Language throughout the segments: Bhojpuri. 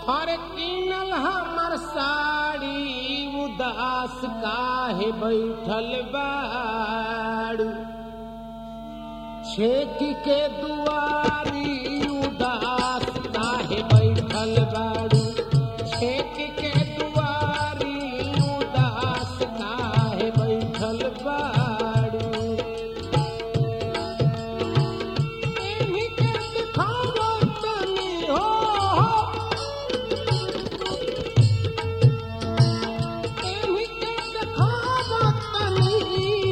हर किनल हमर साड़ी उदास काहे बैठल बाड़ू छेक के दुआरी उदास काहे बैठल बाड़ू छेक के दुआरी उदास काहे बैठल बाड़ू एही के दिखावो तनी हो एही के दिखावो तनी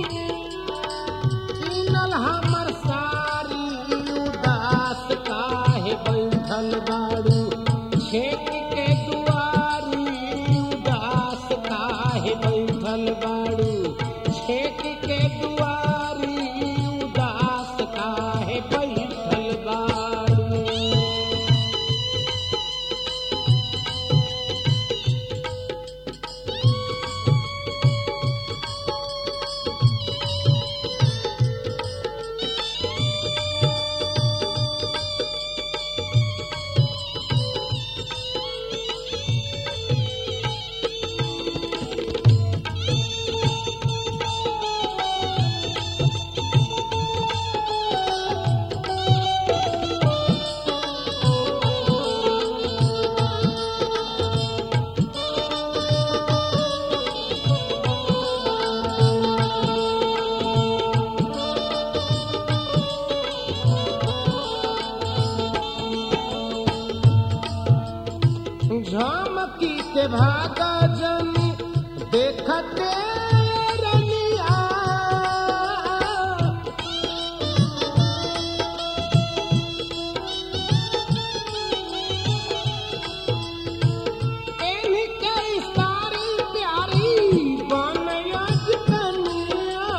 किनल हमर सारी उदास काहे बैठल बाड़ू छेक के दुआरी उदास काहे बैठल बाड़ू छेक के दुआरी उदास काहे बैठल बाड़ू झमकी के भागा जन देखते रनिया एही के सारी प्यारी बनयज कनिया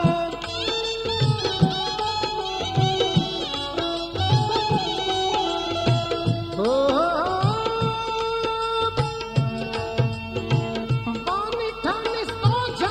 हो बानी ठानी सोझ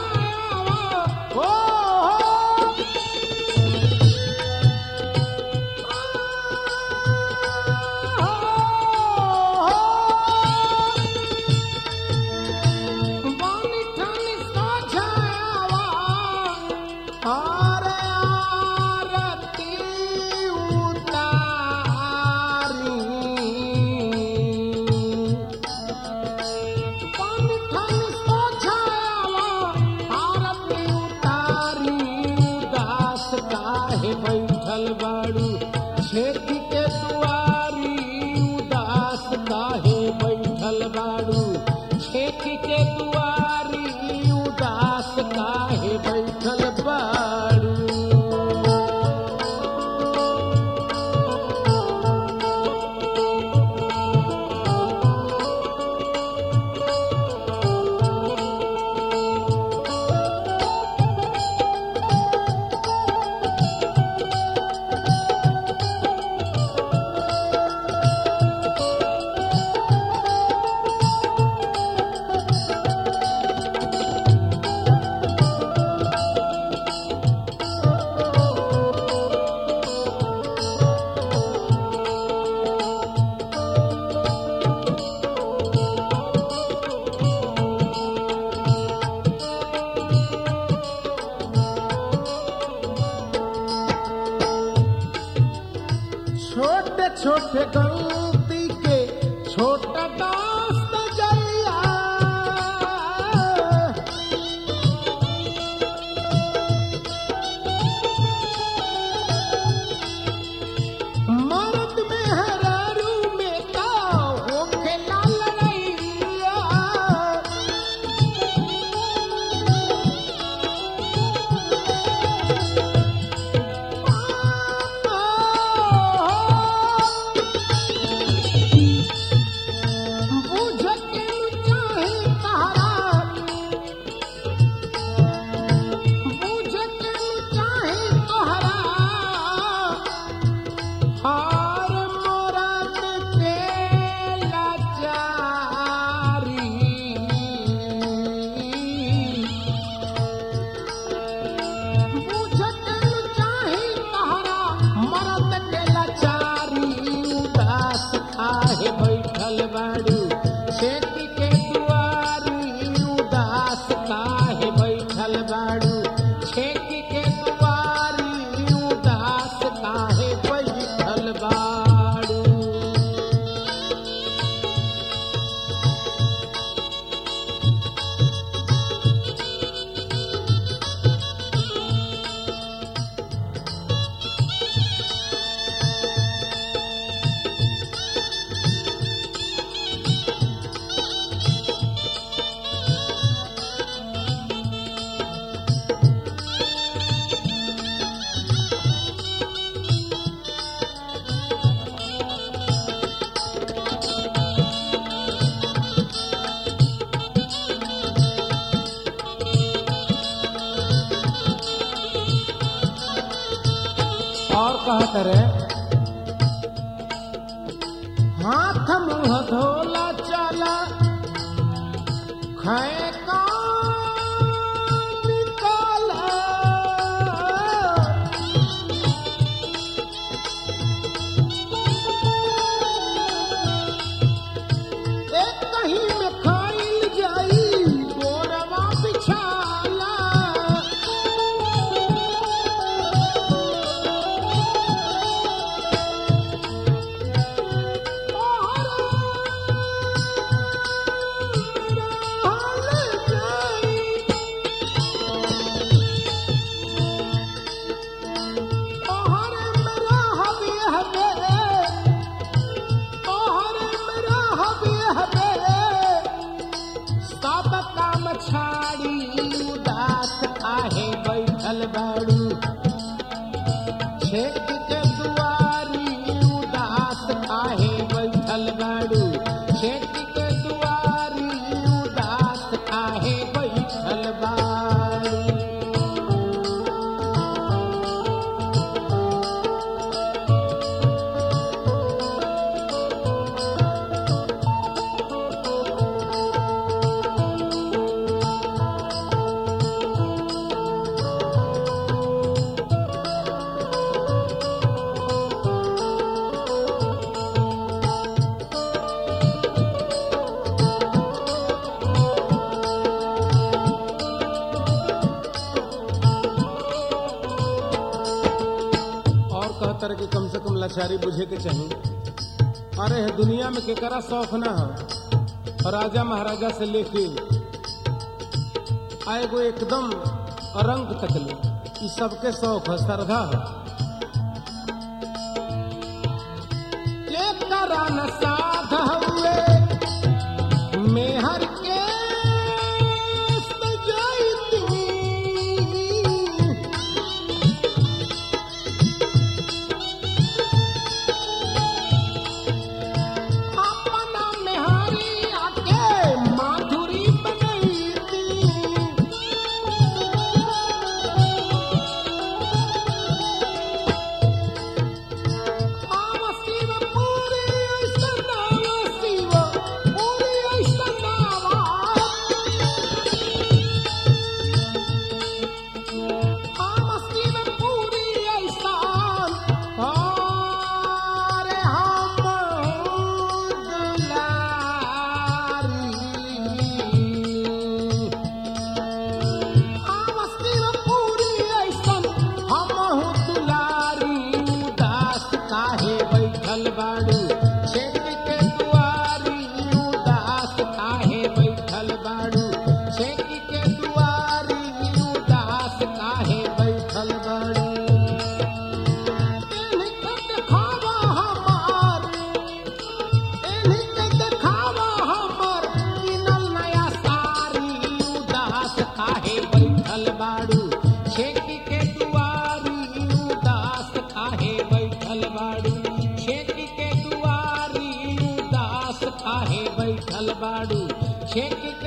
कहत रे हाथ मुंह धोला चला खाए का निकाला एक कहीं में खाइल जाई गोरवा बिछाला छाड़ी उदास आहे बैठल बाड़ू छेक के दुआरी उदास आहे बैठल बाड़ू छेक के दुआरी उदास आहे बैठल बाड़ू और कहतर कि कम से कम लाचारी बुझे के चाहिए अरे है दुनिया में केकरा शौक ना हो राजा महाराजा से लेके आएगो एकदम रंग तकले ई सबके शौक है श्रद्धा है केकरा न साध हुए मेहर के सजाई अपना मेहरी आके माधुरी बनैती आव शिव पूरी ऐसन नावा शिव पूरी ऐसन नावा आव शिव पूरी ऐसन अरे हम दुलारी आमस्तीव पूरी ऐसन हमहु दुलारी उदास काहे बैठल बाड़ू छेक के दुआरी उदास काहे बैठल बाड़ू छेक के दुआरी उदास काहे बैठल बाड़ू एनहि के देखावा हमार एनहि के देखावा हमर किनल नया सारी उदास काहे बैठल बाड़ू छेकी के दुआरी उदास काहे बैठल बाड़ू छेकी के दुआरी उदास काहे बैठल बाड़ू छेकी के